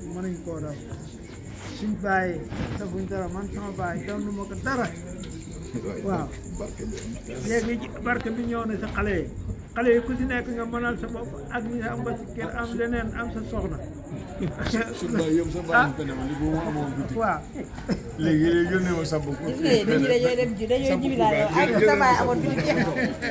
mënuñ koo daw suñ bàyyi defuñ dara man sama bàyyi doon nu ma ko dara waaw léegi ci barke bi ñëw na si xale yi xale yi ku si nekk nga mënal sa bopp ak ñi am ba si kër am leneen am sa soxna suñu baay yëpp sa baay ko demal li bu ma amoon guddi waaw léegi léegi yónnee ma sa bopp gis nga dañuy dañoo dem ji dañoo ji laa yow ak sa baay amoon du jeex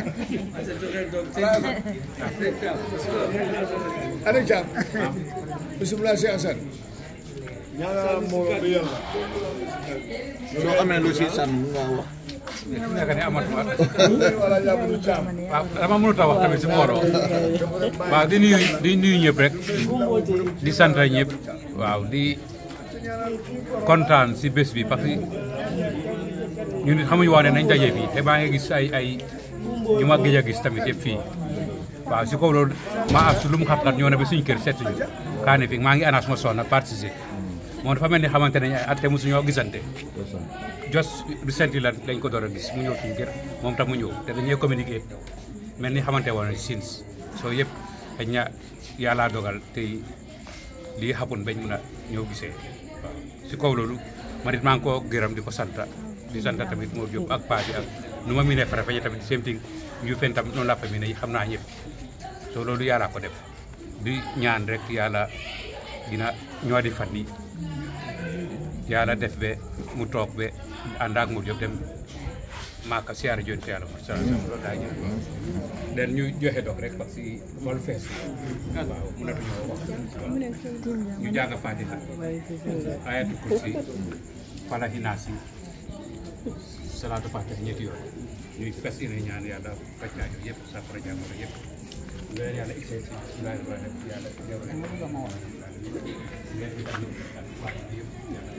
ana Thiam bisimilah Cheikh Assane ñaanal mbooloo bi yàlla soo amee lu si sànn nga wax nekk ne amatuma wala jàppul Thiam waaw dama mënut a wax tamit si mbooloo waaw di nuyu di nuyu ñëpp rek di sant ñëpp waaw di kontaan si bés bi parce que ñun it xamuñu woon ne nañ daje fii te maa ngi gis ay ay ñu ma gëj a gis tamit yëpp fii waaw si kaw loolu maa as lu mu xat-xat ñoo ne ba suñu kër seetuñu kaa ne fi maa ngi anas ma soxna participer moom dafa mel ni xamante ne ay at te mosuñoo gisante jos du senti la lañ ko door a gis mu ñëw suñu kër moom tam mu ñëw te dañuy communiquer mel ni xamante woon si sins soo yëpp dañ ña yàllaa dogal tey lii xapoon bañ mun a ñëw gisee waaw si kaw loolu man it maa ngi koo gërëm di ko sant di sant tamit moo jóg ak paa bi ak nu ma miinee fara feñe tamit same thing ñu fen tam noonu laa fa miinee xam naa ñëpp soo loolu yàllaa ko def di ñaan rek yàlla dina ñoo di fan yi yàlla def be mu toog be ànd ak mu jóg dem maaka siyaare joon si yàlla mo sa loolu daa ñëw den ñu joxe dog rek parce que xool fees waaw mënatuñoo wax ñu jàng fatiha ayatu kursi falahi naasi salaatu fatiha ñetti yoon ñuy fes ine ñaan yàlla faccaajo yëpp safara jàngoro yëpp ngeen yàlla issee si bismillahi rahmani rahim yàlla yow rek ngeen di tamit ak fatiha yëpp yàlla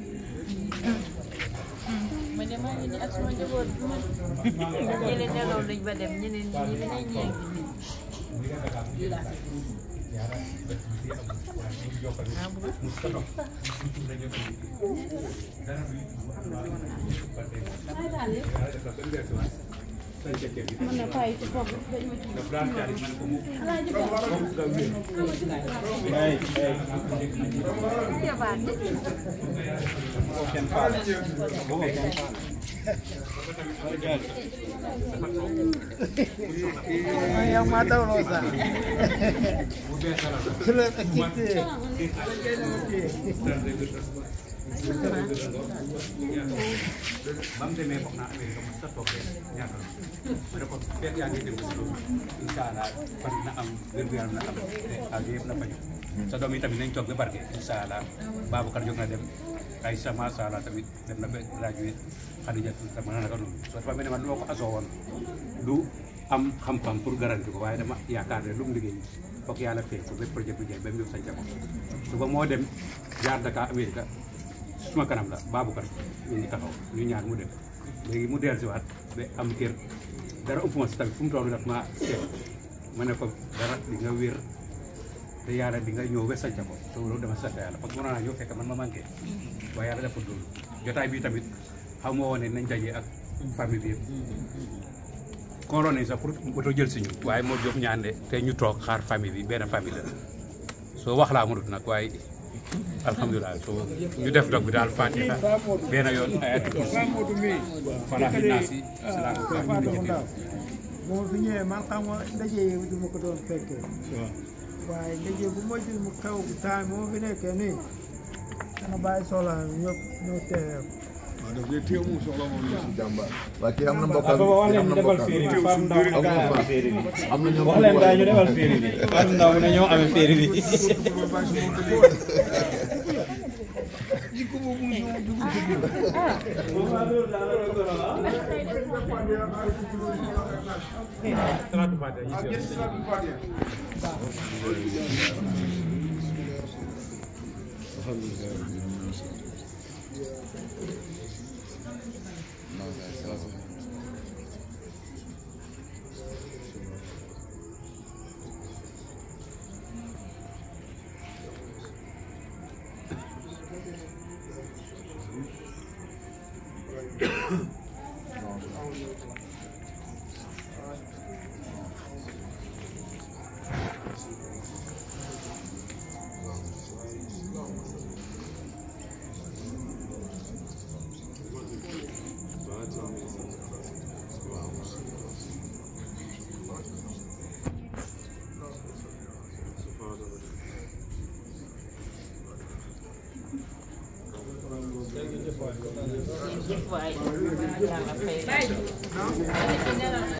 ma ne maa ngi nii ak sama njaboot bi ma ñeneen nelaw nañ ba dem ñeneen ñi ñu ne ñee ngi mën na bàyyi ci foofu dañ ma ci yang mata rosa sudah kita ba mu demee wax naa Amérique mos a toog rek ñaata la ma ne ko fekk yaa ngi dem si loolu incha allah fan na am wér gu yaram na am te aajo yëpp na faju sa doom yi tamit nañ toog ba barke incha allah Babacar jóg na dem ay sa macha allah tamit dem na ba gradué Khadija sama na naka noonu soo dafa mel ne man lu ma ko asoo woon du am xam-xam pour garanti ko waaye dama yaakaar ne lu mu liggéey foog yàlla fee ko ba projet bi jeex ba mu ñëw sa njaboot suba moo dem jaar Dakar Amérique suma kanam la Babacar ñu ngi taxaw ñu ñaar mu dem léegi mu dellu si waat ba am kër dara ëpp ma si tamit fu mu toll daf ma seet ma ne ko dara di nga wér te yàlla di nga ñëw ba sanca ko so loolu dama sant yàlla parce que mënoon naa ñëw fekk man ma manqué waaye yàlla dafa loolu jotaay bi tamit xam moo woon ne nañ daje ak famille bi yëpp kooroon nañ sax pour moto jël si ñu waaye moo jóg ñaan de te ñu toog xaar famille bi benn famille la soo wax laa mënut nag waaye alhamdulilah so ñu def dog bi daal fatiha benn yoon ayatu kursi falahi naasi salaatu fatiha ñu njëkkee moo fi ñëwee man xam nga ndaje yi du ma ko doon fekkee waaye ndaje bu mujj mu xew bu taay moo fi nekkee nii dana bàyyi soxla ñëpp ñëw teewee ko waaw daf dee teew mu soxla moom la si jàmbaar waa kii am na mbokkam Papa wax kii leen am ñu na defal mbokkam féeri bi Fam Ndaw ne gaa yi amee féeri bi am na ñoom wax leen gaa yi ñu defal féeri bi Fam Ndaw ne ñoo amee féeri bi salaatu fatiha ñu njëkkee. jëf waay yàlla fay